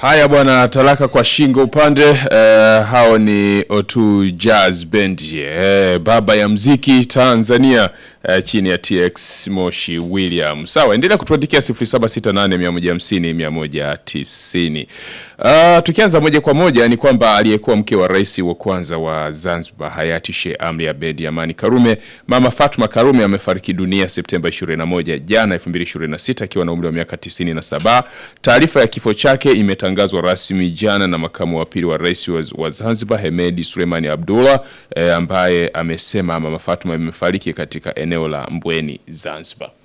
Haya bwana, talaka kwa shingo upande. Uh, hao ni O2 Jazz Band eh, baba ya mziki Tanzania eh, chini ya TX Moshi William. Sawa, endelea kutuandikia 0768150190. Uh, tukianza moja kwa moja ni kwamba aliyekuwa mke wa rais wa kwanza wa Zanzibar hayati Sheikh Amri Abeid Amani Karume, Mama Fatma Karume amefariki dunia Septemba 21 jana 2026 akiwa na umri wa miaka 97. Taarifa ya kifo chake imetangazwa rasmi jana na makamu wa pili wa rais wa, wa Zanzibar Hemedi Suleimani Abdullah eh, ambaye amesema Mama Fatma imefariki katika eneo la Mbweni Zanzibar.